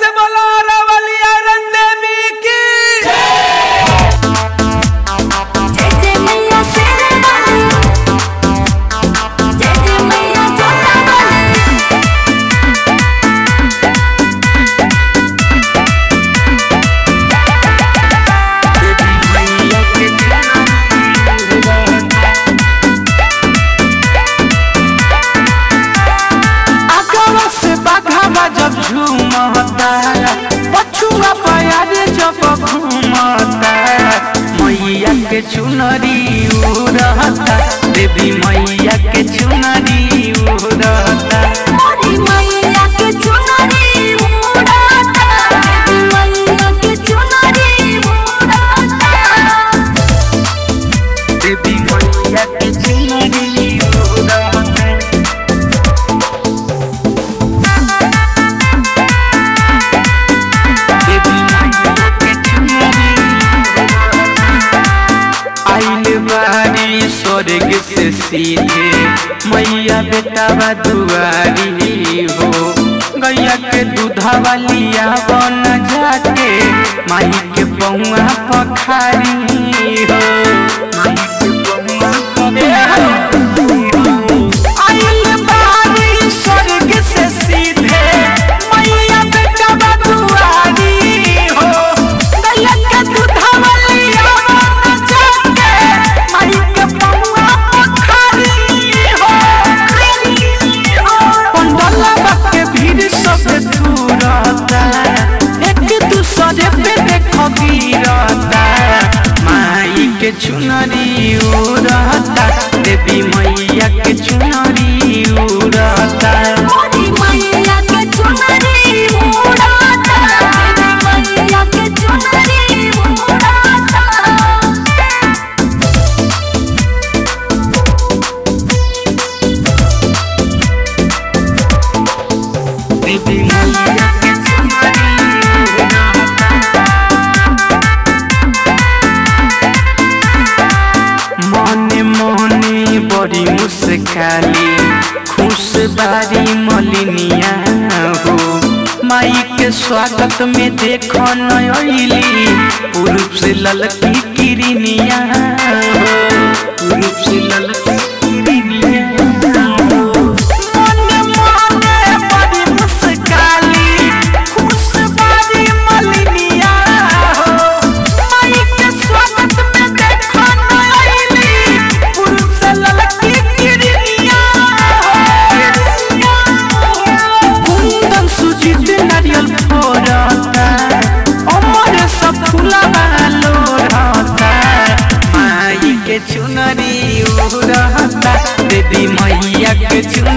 से बोला रवलिया रंदेवी की जय जय मैया शेरा वाली जय जय मैया जोता वाली आगवा से बाघावा जब झूमता पछुआ पयारे जब घूमता मैया के चुनरी उड़ता देवी मैया के चुनरी उड़ता मोरी मैया के चुनरी उड़ाता देवी मैया के चुनरी उड़ाता देवी मैया के चुनरी उड़ता देवी मैया के चुनरी आइल बारी स्वर्ग से सीधे मैया बेटा दुआरी हो गैया के दूधा वालिया बन जाके माई के पौआ पखारी हो माई के पौआ पखारी हो आइल बारी स्वर्ग से सीधे मैया बेटा दुआरी हो गैया के दूधा वालिया बन जाके माई के पौआ पखारी हो पंडला के भीड़ सब दूरता एक दूसरे पे देखो गिरता माई के चुनरी उड़ता देवी मैया के चुनरी उड़ता मोरी मैया के चुनरी उड़ाता देवी मैया के चुनरी उड़ाता देवी मैया के चुनरी उड़ता मने मने बड़ी मुस्काली खुश बारी मलिनिया हो माई के स्वागत में देखो नयली पुरुष से ललकी किरनिया हो पुरुष से ललकी किरनिया हो मने मने बड़ी मुस्काली खुश बारी मलिनिया हो माई के स्वागत में देखो नयली पुरुष से ललकी किरनिया हो कुंदन सुजित नारियल फोड़ता अमर सब फूलवा लोड़ता माई के चुनरी उड़ता देवी मैया के चुनरी